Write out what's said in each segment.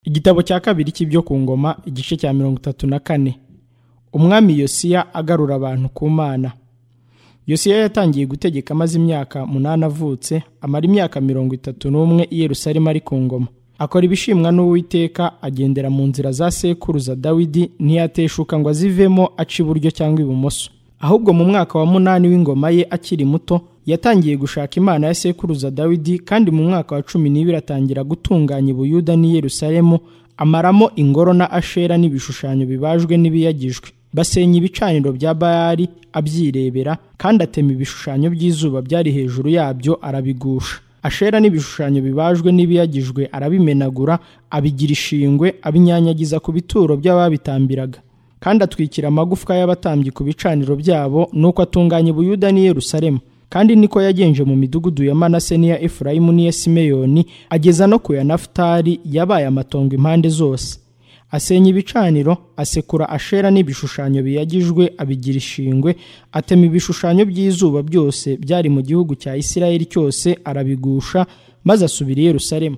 igitabo cya kabiri cy'ibyo ku ngoma igice cya mirongo itatu na kane umwami yosiya agarura abantu ku mana yosiya yatangiye gutegeka amaze imyaka munani avutse amara imyaka mirongo itatu n'umwe i yerusalemu ari ku ngoma akora ibishimwa n'uwiteka agendera mu nzira za sekuruza dawidi ntiyateshuka ngo azivemo aca iburyo cyangwa ibumoso ahubwo mu mwaka wa munani w'ingoma ye akiri muto yatangiye gushaka imana ya sekuruza dawidi kandi mu mwaka wa cumi n'ibiri atangira gutunganya ubuyuda n'i yerusalemu amaramo ingoro na ashera n'ibishushanyo bibajwe n'ibiyagijwe basenya ibicaniro bya bayari abyirebera kandi atema ibishushanyo by'izuba byari hejuru yabyo arabigusha ashera n'ibishushanyo bibajwe n'ibiyagijwe arabimenagura abigira ishingwe abinyanyagiza ku bituro by'ababitambiraga kandi atwikira amagufwa y'abatambyi ku bicaniro byabo nuko atunganya ubuyuda n'i yerusalemu kandi niko yagenje mu midugudu ya manase n'iya efurayimu n'iya simeyoni ageza no ku ya nafutali yabaye amatongo impande zose asenya ibicaniro asekura ashera n'ibishushanyo biyagijwe abigira ishingwe atema ibishushanyo by'izuba byose byari mu gihugu cya isirayeli cyose arabigusha maze asubira i yerusalemu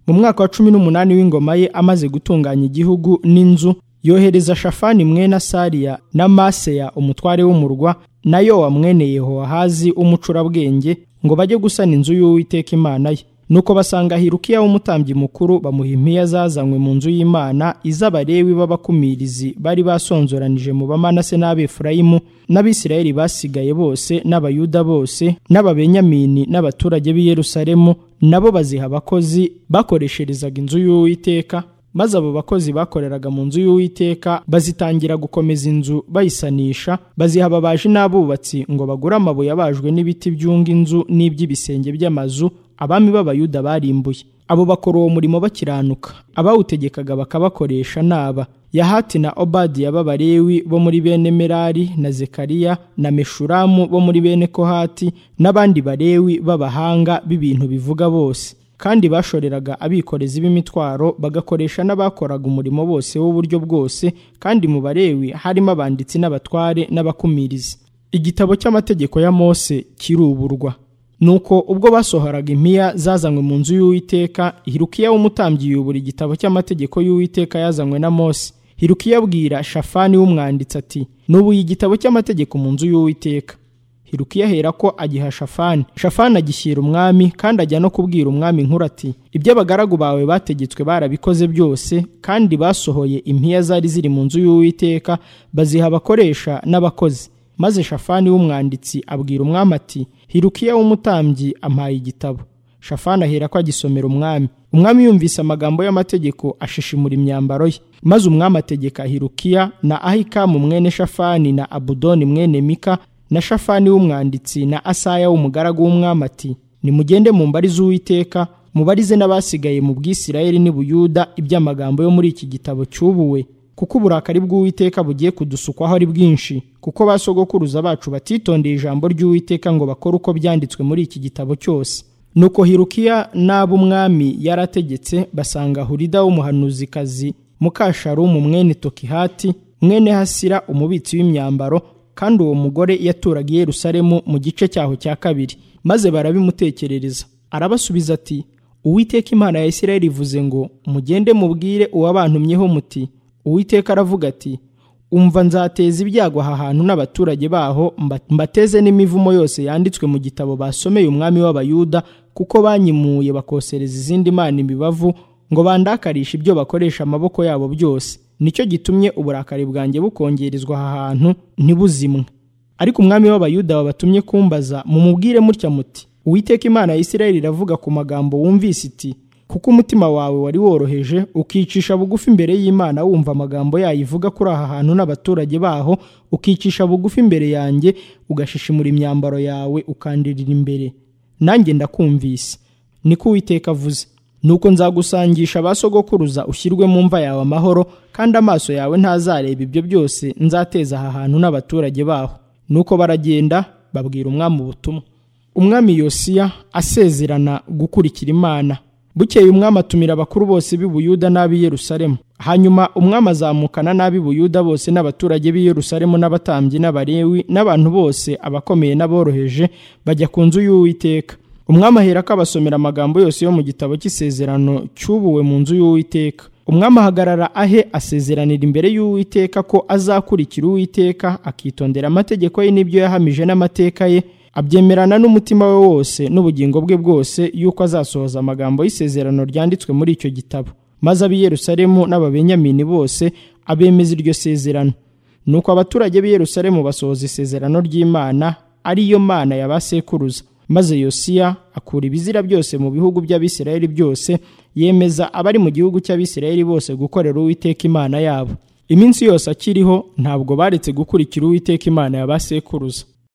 mu mwaka wa cumi n'umunani w'ingoma ye amaze gutunganya igihugu n'inzu yohereza shafani mwene asariya na maseya umutware w'umurwa na yowa mwene yehowahazi w'umucurabwenge ngo bajye gusana inzu y'uwiteka imana ye nuko basanga hirukiya w'umutambyi mukuru bamuha impiya zazanywe mu nzu y'imana iz'abarewi b'abakumirizi bari basonzoranije mu bamanase n'abefurayimu n'abisirayeli basigaye bose n'abayuda bose n'ababenyamini n'abaturage b'i yerusalemu nabo baziha abakozi bakoresherezaga inzu y'uwiteka maze abo bakozi bakoreraga mu nzu y'uwiteka bazitangira gukomeza inzu bayisanisha baziha ababaji n'abubatsi ngo bagure amabuye abajwe n'ibiti byunga inzu n'iby'ibisenge by'amazu abami b'abayuda barimbuye abo bakora uwo murimo bakiranuka abawutegekaga bakabakoresha naba yahati na obadiya b'abalewi bo muri bene merari na zekariya na meshuramu bo muri bene kohati n'abandi barewi b'abahanga b'ibintu bivuga bose kandi bashoreraga abikorezi b'imitwaro bagakoresha n'abakoraga umurimo bose w'uburyo bwose kandi mu barewi harimo abanditsi n'abatware n'abakumirizi igitabo cy'amategeko ya mose kiruburwa nuko ubwo basohoraga impiya zazanywe mu nzu y'uwiteka hirukiya w'umutambyi yubura igitabo cy'amategeko y'uwiteka yazanywe na mose hirukiya abwira shafani w'umwanditsi ati nubuye igitabo cy'amategeko mu nzu y'uwiteka hirukiya ahera ko agiha shafani shafani agishyira umwami kandi ajya no kubwira umwami inkuru ati ibyo abagaragu bawe bategetswe barabikoze byose kandi basohoye impiya zari ziri mu nzu y'uwiteka baziha abakoresha n'abakozi maze shafani w'umwanditsi abwira umwami ati hirukiya w'umutambyi ampaye igitabo shafani ahera ko agisomera umwami umwami yumvise amagambo y'amategeko ashishimura imyambaro ye maze umwami ategeka hirukiya na ahikamu mwene shafani na abudoni mwene mika na shafani w'umwanditsi na asaya w'umugaragu w'umwami ati nimugende mu mbari z'uwiteka mubarize n'abasigaye mu bw'isirayeli n'ubuyuda iby'amagambo yo muri iki gitabo cyubuwe kuko uburakari bw'uwiteka bugiye kudusukwaho ari bwinshi kuko ba sogokuruza bacu batitondeye ijambo ry'uwiteka ngo bakore uko byanditswe muri iki gitabo cyose nuko hirukiya n'ab'umwami yarategetse basanga hurida w'umuhanuzikazi mukasharumu mwene tokihati mwene hasira umubitsi w'imyambaro kandi uwo mugore yaturaga i Yerusalemu mu gice cyaho cya kabiri maze barabimutekerereza arabasubiza ati uwiteka imana ya Isirayeli ivuze ngo mugende mubwire uwabantumyeho muti uwiteka aravuga ati umva nzateza ibyago aha hantu n'abaturage baho mbateze n'imivumo yose yanditswe mu gitabo basomeye umwami w'abayuda kuko banyimuye bakosereza izindi mana imibavu ngo bandakarishe ibyo bakoresha amaboko yabo byose nicyo gitumye uburakari bwanjye bukongerezwa aha hantu ntibuzimwe ariko umwami w'abayuda wabatumye kumbaza mumubwire mutya muti uwiteka imana ya Isirayeli iravuga ku magambo wumvise iti kuko umutima wawe wari woroheje ukicisha bugufi imbere y'imana wumva amagambo yayo ivuga kuri aha hantu n'abaturage baho ukicisha bugufi imbere yanjye ugashishimura imyambaro yawe ukandirira imbere nanjye ndakumvise niko uwiteka avuze nuko nzagusangisha abasogokuruza ushyirwe mu mva yawe amahoro kandi amaso yawe ntazareba ibyo byose nzateza aha hantu n'abaturage baho nuko baragenda babwira umwami ubutumwa umwami yosiya asezerana gukurikira imana bukeye umwami atumira abakuru bose b'i Buyuda n'ab'i Yerusalemu hanyuma umwami azamukana n'ab'i Buyuda bose n'abaturage b'i Yerusalemu n'abatambyi n'abarewi n'abantu bose abakomeye n'aboroheje bajya ku nzu y'uwiteka umwami ahera ko abasomera amagambo yose yo mu gitabo cy'isezerano cyubuwe mu nzu y'uwiteka umwami ahagarara ahe asezeranira imbere y'uwiteka ko azakurikira uwiteka akitondera amategeko ye n'ibyo yahamije n'amateka ye abyemerana n'umutima we wose n'ubugingo bwe bwose y'uko azasohoza amagambo y'isezerano ryanditswe muri icyo gitabo maze ab'i Yerusalemu n'ababenyamini bose abemeza iryo sezerano nuko abaturage b'i Yerusalemu basohoza isezerano ry'Imana ariyo mana yabasekuruza maze yosiya akura ibizira byose mu bihugu by'abisirayeli byose yemeza abari mu gihugu cy'abisirayeli bose gukorera uwiteka imana yabo iminsi yose akiriho ntabwo baretse gukurikira uwiteka imana yabasekuruza